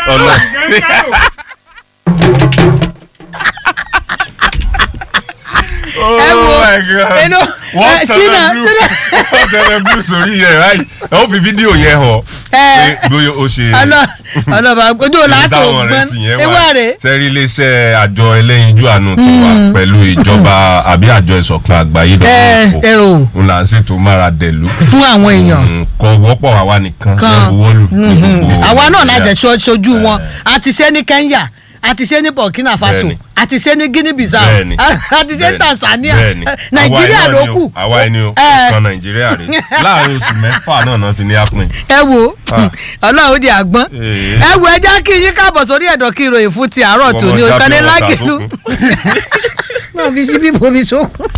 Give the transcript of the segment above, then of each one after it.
ọ̀nà ẹ wo inú wọ́n ẹ, Ṣínà, tẹ̀lé blue wọ́n tẹ̀lé blue sórí rẹ̀ báyìí wọ́n fi fídíò yẹn hàn Ẹ. pé bóyá ó ṣe ọlọ ọlọba ojú ọlá tó táwọn rẹ̀ gbọn sì yẹn ewé wà rè sẹ́rí iléeṣẹ́ àjọ ẹlẹ́yinjú àánú ti wà pẹ̀lú ìjọba àbí àjọ ìṣọ̀kan àgbáyé ẹ ẹ o n là ń ṣètò mára dẹ̀lú fún àwọn èèyàn kọ wọ́pọ̀ àwa nìkan kan lẹ́buwọ́lù ní mhm. gbogbo àwa náà lájẹ Nàìjíríà. ṣojú wọn a ti ṣe ní Kenya a ti ṣe ní Burkina Faso Bẹ́ẹ̀ni. a ti ṣe ní Guinea Bissau Bẹ́ẹ̀ni. a ti ṣe ní Bẹ́ẹ̀ni. Tanzania Bẹ́ẹ̀ni. Nàìjíríà Àwa ló ẹni o, kù àwa ẹni o Ẹ. kan Nàìjíríà rè láàrin oṣù mẹ́fà náà náà fi ní apin. ẹ wo Ah. Ọlọ́run di àgbọn Ee. ẹ wo ẹja kí yín káàbọ̀ sórí ẹ̀dọ̀ kí ìròyìn fún ti àárọ̀ Wọ́n tòní mọ̀ o ìkànnì dábìí ọ̀tà lágẹ̀lú náà fi síbí bomi sókun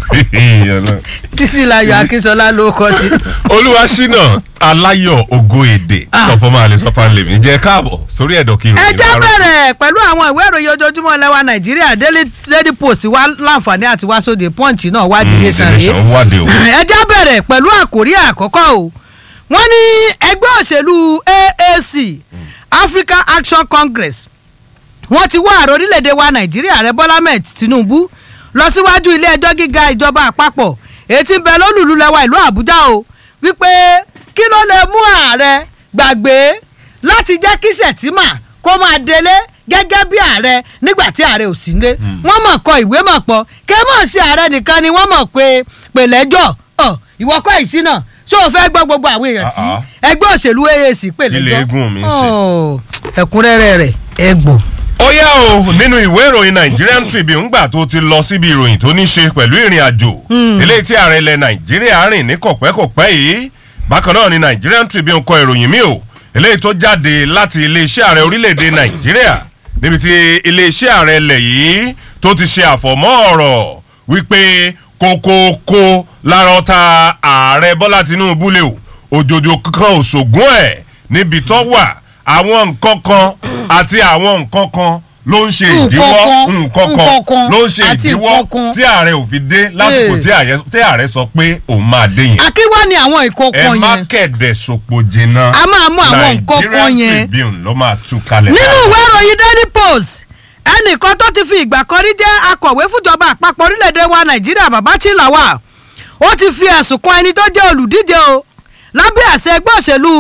títí láyọ̀ Akínsọlá ló kọ́ ti. olúwaṣínà aláyọ̀ ògo èdè Ah. sọfọ́ máa lè sọ fáńlẹ̀ mi jẹ́ káàbọ̀ sórí ẹ̀dọ̀ kí ẹ ìròyìn jẹ́ láàárọ̀. bẹ̀rẹ̀ pẹ̀lú àwọn ìwé ìròyìn ojoojúmọ́ ilẹ̀ wa nàìjíríà daily daily post wá láǹfààní àti wá sóde punch náà wá ti Mm, lè The sàré Nation wádìí o. ẹ jẹ́ bẹ̀rẹ̀ pẹ̀lú àkórí àkọ́kọ́ o wọ́n ní ẹgbẹ́ òṣèlú AAC African Action Congress wọ́n ti wá ààrẹ orílẹ̀-èdè wa nàìjíríà rẹ bọ́lá ahmed tinubu lọ síwájú ilé ẹjọ́ gíga ìjọba àpapọ̀ èyí tí ń bẹ lólùlú lẹ́wà ìlú àbújá o wípé kí ló lè mú ààrẹ gbàgbé láti jẹ́ kí sẹ̀tìmà kó máa délé gẹ́gẹ́ bí ààrẹ nígbà tí ààrẹ ò sí nílé wọ́n mọ̀ kọ ìwé mọ̀ pọ̀ kí ẹ mọ̀ sí ààrẹ nìkan ni wọ́n mọ̀ pé pèlẹ́jọ́ ọ̀ ìwọ kọ́ ìsí náà ṣé o fẹ́ gbọ́ gbogbo àwọn èèyàn tí Ah, ah. ẹgbẹ́ òṣèlú AAC pèlẹ́jọ́ Ilé eégún mi ń ṣe. Ọ̀, ẹ̀kúnrẹ́rẹ́ rẹ̀ ẹ gbọ́. ó yá o nínú ìwé ìròyìn Nigerian Tribune ńgbà tó ti lọ síbi ìròyìn tó ní ṣe pẹ̀lú ìrìn àjò eléyìí tí ààrẹ ilẹ̀ Nàìjíríà rìn ní kọ̀pẹ́kọ̀pẹ́ yìí bákan náà ni Nigerian Tribune kọ ìròyìn mi o eléyìí tó jáde láti iléeṣẹ́ ààrẹ orílẹ̀-èdè Nàìjíríà níbi tí iléeṣẹ́ ààrẹ ilẹ̀ yìí tó ti ṣe àfọ̀mọ́ ọ̀rọ̀ wípé kókókó lára ọ̀tá ààrẹ Bọ́lá Tinubu lè o òjòjò kankan òṣògùn ẹ̀ níbi tó wà àwọn nǹkan kan àti àwọn nǹkan kan ló ń ṣe ìdíwọ́ Nǹkan kan, nǹkan nǹkan kan kan ló ń ṣe àti ìdíwọ́ nǹkan kan. tí ààrẹ ò fi dé lásìkò Ee. tí ààrẹ- tí ààrẹ sọ pé òun máa dé yẹn akínwá ni àwọn ẹ ìkọ̀kan má yẹn kẹ̀dẹ̀ sòpò jìnnà A máa mú àwọn nǹkan kan Nigerian yẹn. Tribune ló máa tú kalẹ̀ nínú ìwé ìròyìn daily post ẹnìkan tó ti fi ìgbà kan rí jẹ́ akọ̀wé fúnjọba àpapọ̀ orílẹ̀-èdè wa nàìjíríà babachi lawal ó ti fi ẹ̀sùn kan ẹni tó jẹ́ olùdíje o lábẹ́ àṣẹ ẹgbẹ́ òṣèlú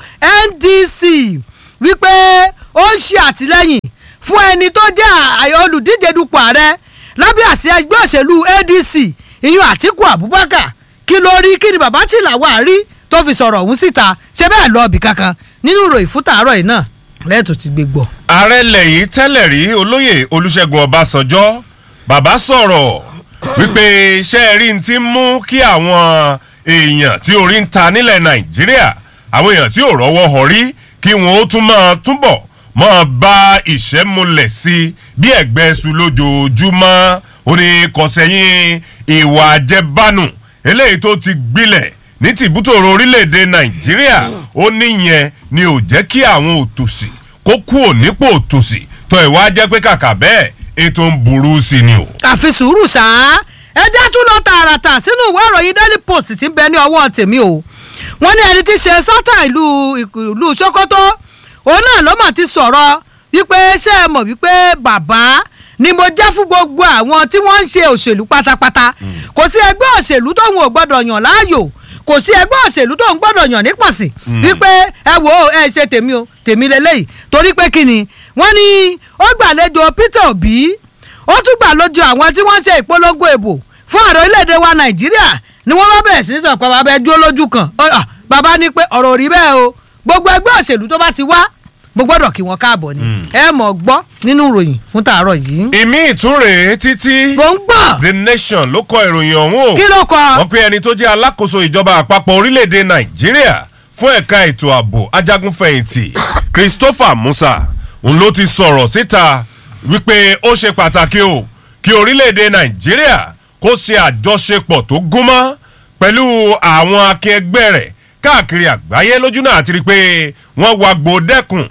ndc wípé ó ń ṣe àtìlẹ́yìn fún ẹni tó jẹ́ àyè olùdíje dupò ààrẹ lábẹ́ àṣẹ ẹgbẹ́ òṣèlú adc ìyún àtíkù abubakar kí ló rí kí ni babachi lawal rí tó fi sọ̀rọ̀ ọ̀hún síta ṣe bẹ́ẹ̀ lọ ibì kankan nínú ìròyìn fún tàárọ̀ yìí náà lẹ́ẹ̀tún ti gbé gbọ́. ààrẹ ilẹ̀ yìí tẹ́lẹ̀ rí olóyè olúṣẹ́gun ọbásanjọ́ bàbá sọ̀rọ̀ wípé ṣé ẹ rí n ti mú kí àwọn èèyàn tí orí ń ta nílẹ̀ nàìjíríà àwọn èèyàn tí ò rọ́wọ́ họ rí kí wọ́n ó tún máa túbọ̀ máa bá ìṣẹ́ múlẹ̀ sí i bí ẹ̀gbẹ́ ẹ̀sùn lójoojúmọ́ ó ní kọ̀sẹ́yìn ìwà àjẹbánu eléyìí tó ti gbilẹ̀ ní tìbútòrò orílẹ̀-èdè nàìjíríà ó níyẹn ni ò jẹ́ kí àwọn òtòṣì kó kú ònípò òtòṣì tó ìwà jẹ́ pé kàkà bẹ́ẹ̀ ètò ń burú sí ni o. àfi sùúrù ṣáá ẹ jẹ́ tún lọ tààràtà sínú ìwé ìròyìn daily post tí ń bẹ ní ọwọ́ tèmi o wọ́n ní ẹni tí ṣe sátà ìlú ìlú sokoto òun náà ló mà ti sọ̀rọ̀ wípé ṣé ẹ mọ̀ wípé bàbá ni mo jẹ́ fún gbogbo àwọn tí wọ́n ń ṣe òṣèlú pátápátá kò sí ẹgbẹ́ òṣèlú tóun ò gbọ́dọ̀ yàn láàyò kò sí ẹgbẹ́ òṣèlú tóun gbọ́dọ̀ yàn nípọ̀sí wípé ẹ wò ó ẹ ṣe tèmi o tèmi lélẹ́yìí torí pé kí ni wọ́n ní ó gbàlejò Peter Obi ó tún gbàlejò àwọn tí wọ́n ń ṣe ìpolongo ìbò fún ààrẹ orílẹ̀-èdè wa Nàìjíríà ni wọ́n bá bẹ̀rẹ̀ sí í sọ pé bàbá ẹ dúró lójú kan Ó, ah, bàbá ní pé ọ̀rọ̀ ò rí bẹ́ẹ̀ o gbogbo ẹgbẹ́ òṣèlú tó bá ti wá mo gbọ́dọ̀ kí wọn káàbọ̀ ni ẹ mọ̀ gbọ́ nínú ìròyìn fún tàárọ̀ yìí. ìmí ìtúnrè títí mo ń gbọ́ the nation ló kọ ìròyìn ọ̀hún o kí ló kọ. wọ́n pe ẹni tó jẹ́ alákòóso ìjọba àpapọ̀ orílẹ̀-èdè nàìjíríà fún ẹ̀ka ètò ààbò ajagunfẹ̀yìntì christopher musa òun ló ti sọ̀rọ̀ síta wípé ó ṣe pàtàkì o kí orílẹ̀-èdè nàìjíríà kó ṣe àjọṣepọ̀ tó gúnmọ́ pẹ̀lú àwọn akẹgbẹ́ rẹ̀ káàkiri àgbáyé lójú náà àti rí i pé wọ́n wá gbòdẹ́kùn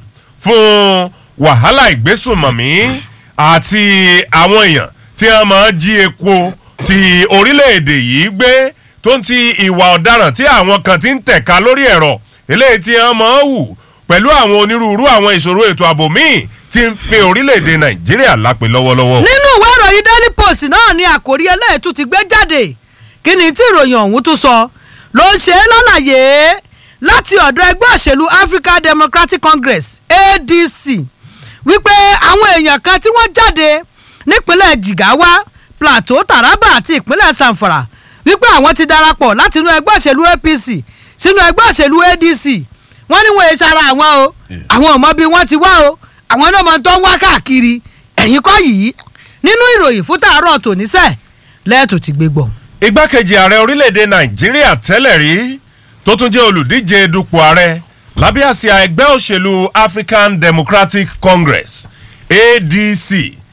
fún wàhálà ìgbésùnmọ̀mí àti àwọn èèyàn tí wọ́n máa ń jí epo ti orílẹ̀-èdè yìí gbé tó ń ti ìwà ọ̀daràn tí àwọn kan ti ń tẹ̀ka lórí ẹ̀rọ eléyìí tí wọ́n máa ń hù pẹ̀lú àwọn onírúurú àwọn ìṣòro ètò ààbò míì tí ń fi orílẹ̀-èdè nàìjíríà lápè lọ́wọ́lọ́wọ́. nínú ìwé ìròyìn daily post náà ni àkòrí ẹlẹ́ẹ̀tún ti gbé jáde kí ni tí ìròyìn ọ̀hún tún sọ ló ń ṣe é lálàyé láti ọ̀dọ̀ ẹgbẹ́ òṣèlú african democratic congress adc wípé àwọn èèyàn kan tí wọ́n jáde nípínlẹ̀ jigawa plateau taraba àti ìpínlẹ̀ zamfara wípé àwọn ti darapọ̀ láti inú ẹgbẹ́ òṣèlú apc sínú ẹgbẹ́ òṣèlú adc wọ́n ní wọ́n èsì ara àwọn o àwọn ò mọ bí wọ́n ti wá o àwọn náà mọ tó ń wá káàkiri ẹ̀yìn kọ́ yìí nínú ìròyìn fún tàárọ̀ tòníṣẹ́ lẹ́ẹ̀tù ti gbé gbọ̀. igbákejì ààrẹ orílẹ̀-èdè nàìjíríà tẹ́lẹ̀ rí tó tún jẹ́ olùdíje dupò ààrẹ lábẹ́ àsíá ẹgbẹ́ òṣèlú african democratic congress adc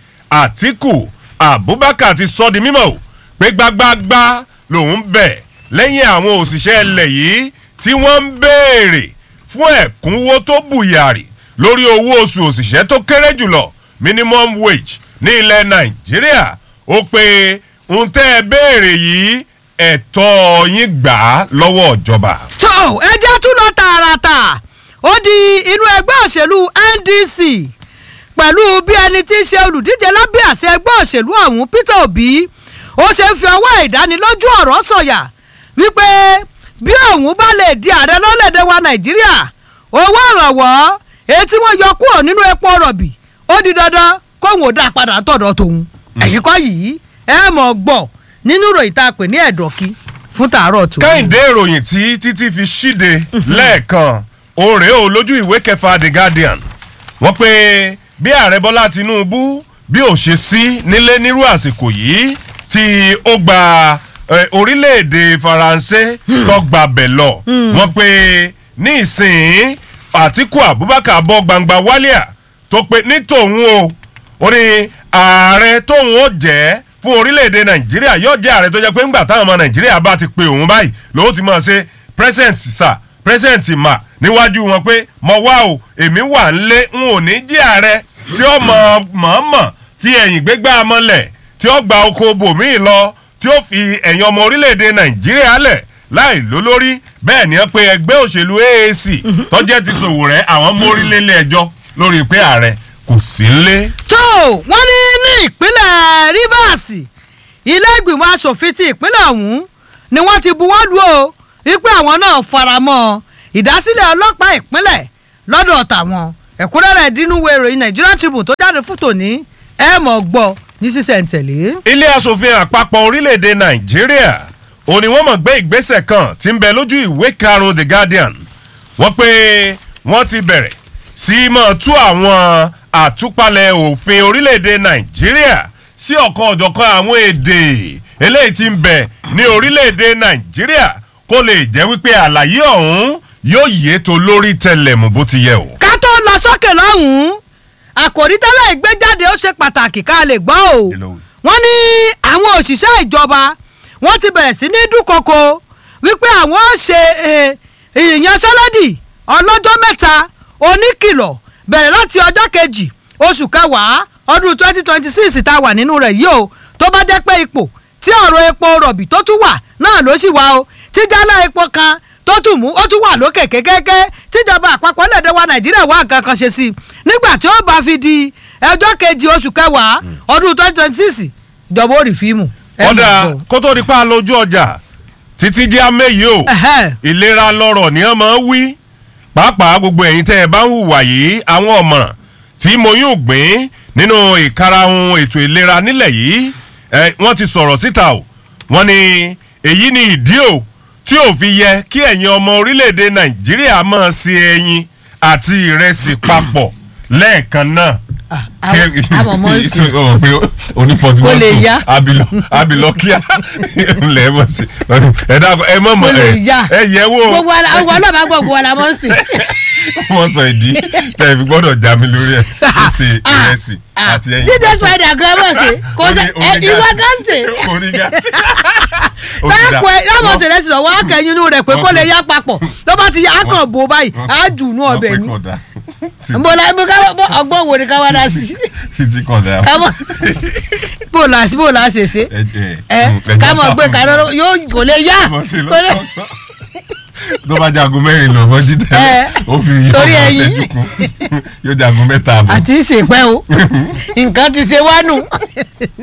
àtiku abubakar ti sọ di mímọ́ o pé gbágbágbá lòun bẹ̀ lẹ́yìn àwọn òṣìṣẹ́ ilẹ̀ yìí tí wọ́n ń béèrè fún ẹ̀kúnwó tó bùyàrì lórí owó oṣù òṣìṣẹ́ tó kéré jùlọ minimum wage ní ilẹ̀ nàìjíríà ó pé ń tẹ́ ẹ béèrè yìí ẹ̀tọ́ yín gbà á lọ́wọ́ ìjọba. tó ẹ jẹ́ tún lọ tààràtà ó di inú ẹgbẹ́ òṣèlú ndc pẹ̀lú bí ẹni tí í ṣe olùdíje lábẹ́ àṣẹ ẹgbẹ́ òṣèlú ọ̀hún peter obi ó ṣe ń fi ọwọ́ ìdánilójú ọ̀rọ̀ sọ̀yà wípé bí òun bá lè di ààrẹ lọ́lẹ̀dẹ̀ wa nàìjíríà owó ìrànwọ́ èyí tí wọ́n yọ kúrò nínú epo rọ̀bì ó di dandan kóun ò dá padà tọ̀dọ̀ tòun ẹ̀yìn kọ́ yìí ẹ mọ̀ gbọ́ nínú ìròyìn tá a pè ní ẹ̀dọ̀kí fún tàárọ̀ tòun. kẹ́hìndé ìròyìn tí títí fi ṣíde lẹ́ẹ̀kan òun rèé o lójú ìwé kẹfà the guardian wọ́n pé bí ààrẹ bọ́lá tinubu bí ò ṣe sí nílé nírú àsìkò yìí tí ó gba eh, orílẹ̀-èdè faransé tó gba bẹ̀ lọ wọ́n pé ní ìsìn àtiku abubakar bọ́ gbangba wálíà tó pé ní tòun o ó ní ààrẹ tóun ó jẹ́ fún orílẹ̀-èdè nàìjíríà yóò jẹ́ ààrẹ tó jẹ́ pé ńgbà táwọn ọmọ nàìjíríà bá ti pe òun báyìí lòun ti máa ṣe present sir present ma níwájú wọn pé mo wá o èmi wà ń lé n ò ní jí ààrẹ tí ó mọ̀ mọ̀ọ́mọ̀ fi ẹ̀yìn gbégbá mọ́lẹ̀ tí ó gba oko bòmíì lọ tí ó fi ẹ̀yìn ọmọ orílẹ̀-èdè nàìjíríà lẹ̀ láì lólórí bẹ́ẹ̀ ni wọ́n pe ẹgbẹ́ òṣèlú aac tọ́jẹ́ ti ṣòwò rẹ̀ àwọn mórílẹ̀ ẹjọ́ lórí pé ààrẹ kò sí lé. tó wọ́n ní ní ìpínlẹ̀ rivers ilé ìgbìmọ̀ asòfin ti ìpínlẹ̀ ọ̀hún ni wọ́n ti buwọ́ lù ó wípé àwọn náà faramọ́ ìdásílẹ̀ ọlọ́pàá ìpínlẹ̀ lọ́dọ̀ tàwọn ẹ̀kúnrẹ́rẹ́ ìdínúwé ìròyìn nigerian tribune tó jáde fún tòní ẹ̀ mọ̀ gbọ́ ní sísẹ̀ntẹ̀lé. ilé asòfin àpapọ̀ orílẹ̀-èdè nàìjíríà òní wọ́n mọ̀ gbé ìgbésẹ̀ kan tí ń bẹ lójú ìwé karùn-ún the guardian wọ́n pé wọ́n ti bẹ̀rẹ̀ sí í mọ̀ tú àwọn àtúpalẹ̀ òfin orílẹ̀-èdè nàìjíríà sí ọ̀kan ọ̀jọ̀kan àwọn èdè eléyìí tí ń bẹ ní orílẹ̀-èdè nàìjíríà kó lè jẹ́ wípé àlàyé ọ̀hún yóò yé tó lórí tẹlẹ̀mù bó ti yẹ o. ká tó lọ sókè lọ́hùn-ún àkòrí tẹ́lẹ̀ ìgbéjáde ó ṣe pàtàkì ká lè gbọ́ o wọ́n ní àwọn òṣìṣẹ́ ìjọba wọ́n ti bẹ̀rẹ̀ sí ní dúnkokò wípé àwọn ó ṣe ìyanṣẹ́lódì ọlọ́jọ́ mẹ́ta oníkìlọ̀ bẹ̀rẹ̀ láti ọjọ́ kejì oṣù kẹwàá ọdún twenty twenty six tá a wà nínú rẹ̀ yìí o tó bá jẹ́ pé ipò tí ọ̀rọ̀ epo rọ̀bì tó tún wà náà ló sì wà o tí jálá epo kan tó tún mú ó tún wà lókè kékeré tíjọba àpapọ̀ lẹ́dẹ̀ wa nàìjíríà wà nǹkan kan ṣe sí i nígbà tí ó bá fi di ọjọ́ kejì oṣù kẹwàá ọdún twenty twenty six ìjọba ó rí fíìmù. ọ̀dà kó tó di pa lójú ọjà títí jẹ́ àmẹ́yìí o ìlera lọ́rọ̀ ni wọ́n máa ń wí pàápàá gbogbo ẹ̀yin tẹ́ ẹ bá ń hùwà yìí àwọn ọ̀mọ̀ràn tí mo yún gbìn nínú ìkarahun ètò ìlera nílẹ̀ yìí wọ́n ti sọ̀rọ̀ síta o wọ́n ní èyí ni ìdí o tí ò fi yẹ kí ẹ̀yin ọmọ orílẹ̀-èdè nàìjíríà máa se ẹyin àti ìrẹsì papọ̀ lẹ́ẹ̀kan náà. àmọ̀ mọ́ sí onífọ̀tí Kó lè yá. abilọ abilọ kíá ńlẹ̀ ẹ mọ̀ sí ẹ dàgbọ́ ẹ mọ̀ mọ̀ Kó lè ẹ yá. ẹ yẹ wò gbogbo ara àwọn náà bá gbọ́ gbogbo ara mọ́ sí. wọ́n sọ ìdí tẹ̀ ẹ fi gbọ́dọ̀ já mi lórí ẹ̀ ṣíṣe ìrẹsì àti ẹyin. jíjẹ spider gan mọ̀ sí kò sẹ ẹ ìwọ gan sè. onígàsí. báàkù ẹ yàmọ̀ sí rẹ̀ sí lọ́wọ́ akẹ́yìn inú rẹ̀ pé kó lè yá papọ̀ tó bá ti yá á kàn bó báyìí á jù nú ọbẹ̀ ni. nbola nbo ká bọ ọgbọ́n wo ni ká wá dá sí. títí kan dá. ká mọ̀ bó la bó la ṣe ṣe ẹ ká mọ̀ gbé kaná yóò kò lè yá kò lè. tó bá jagun mẹ́rin lọ mọ́jú tẹ́lẹ̀ Ẹ, ó fi yọ torí ọmọ ẹyin. ṣẹ́jú kún yóò jagun mẹ́ta àbọ̀. àti ìṣèpẹ́ o nǹkan ti ṣe wá nù.